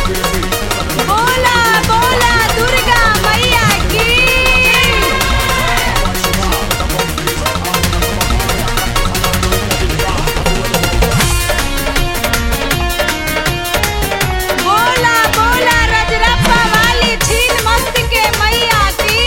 बोला बोला दुर्गा मैया की बोला बोला रजरप्पा वाली छीन मस्त के मैया की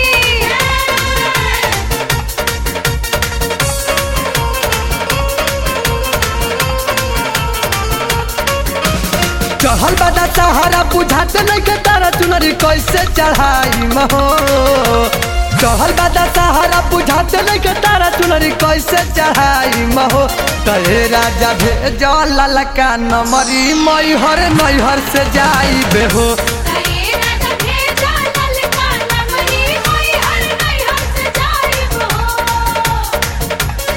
चढ़ल बादा सहारा बुझाते नहीं के तारा चुनरी कैसे चढ़ाई महो चढ़ल बादा सहारा बुझाते नहीं के तारा चुनरी कैसे चढ़ाई महो तहे राजा भेज ललका नमरी मैहर नैहर से जाई बेहो अरे राजा भेजा ललका नमरी कोई हर नहीं हम से जाइब हो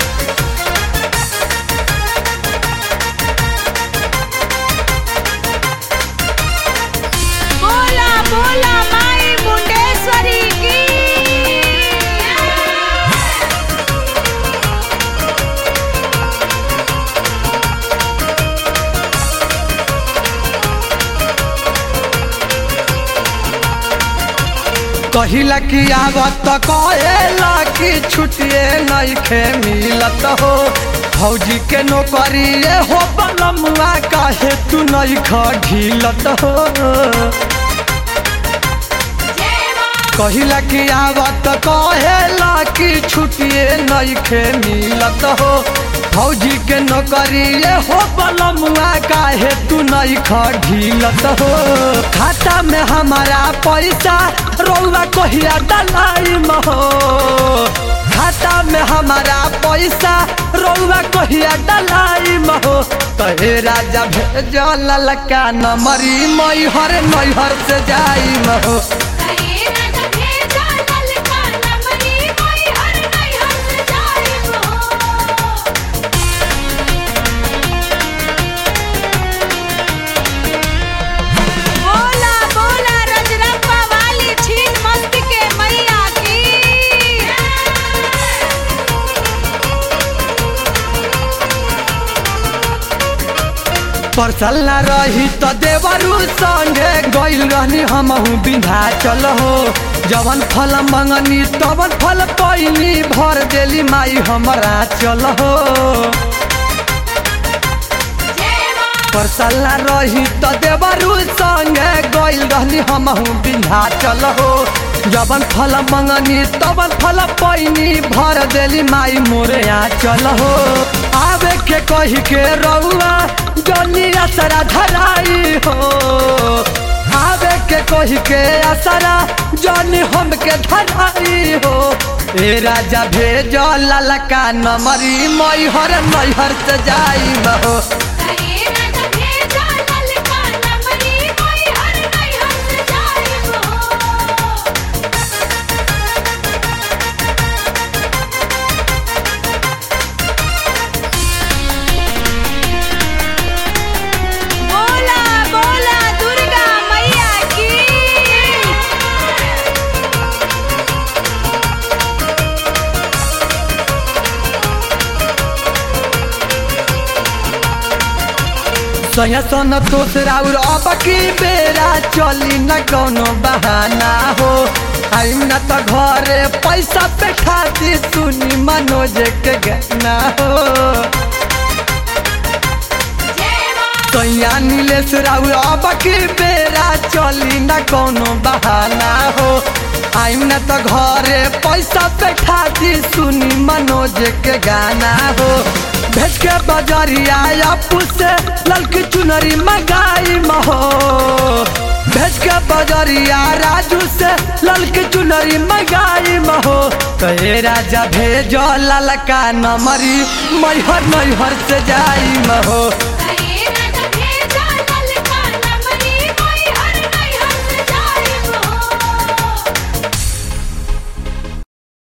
बोला बोला माई मुंडेश्वरी की कहिला कि आवत कहेला कि छुटिए नहीं खे मिलत हो फौजी के नौकरी ये हो बलमुआ काहे तू नहीं ढीलत हो कहिला कि आवत कहेला कि छुटिए नहीं खे मिलत हो फौजी के नौकरी ये हो बलमुआ काहे तू नहीं ढीलत हो खाता में हमारा पैसा रौआ कहिया डलाई हो खाता में हमारा पैसा रौआ कहिया डलाई हो तहे राजा भेज ललका नमरी मैहर नैहर से जाई हो अरे राजा भेजा ललका नमरी कोई हर नहीं हम से जाइब हो बोला बोला रजरप्पा वाली छीन मस्त के मैया की परसल न रही तो देवरू संगे गइल रहनी हमहू बिंधा चल हो जवन फल मंगनी तवन फल पैनी भर देली माई हमरा चल हो परसल न रही तो देवरू संगे गइल रहनी हमहू बिंधा चल हो जवन फल मंगनी तवन फल पैनी भर देली माई मोरे आ चल हो आवे के कही के रउआ जनी असरा धराई हो आवे के कही के असरा जनी हम के धराई हो ए राजा भेज ललका नमरी मैहर मैहर से जाई हो अरे राजा भेजा ललका नमरी कोई हर नहीं हम से जाइब हो बोला बोला दुर्गा मैया की सया सन तोसरा और अब की बेरा चली न कोनो बहाना हो आइम न त घरे पैसा पे खाती सुनी मनोज के गहना हो सैया नीलेश राउर अब की बेरा चली न कोनो बहाना हो आइम न त घरे पैसा पे खाती सुनी मनोज के गाना हो भेज के बजरिया अपू से ललकी चुनरी मंगाई महो भेज के बजरिया राजू से ललकी चुनरी मंगाई महो कहे राजा भेजो ललका नमरी मैहर मैहर से जाई महो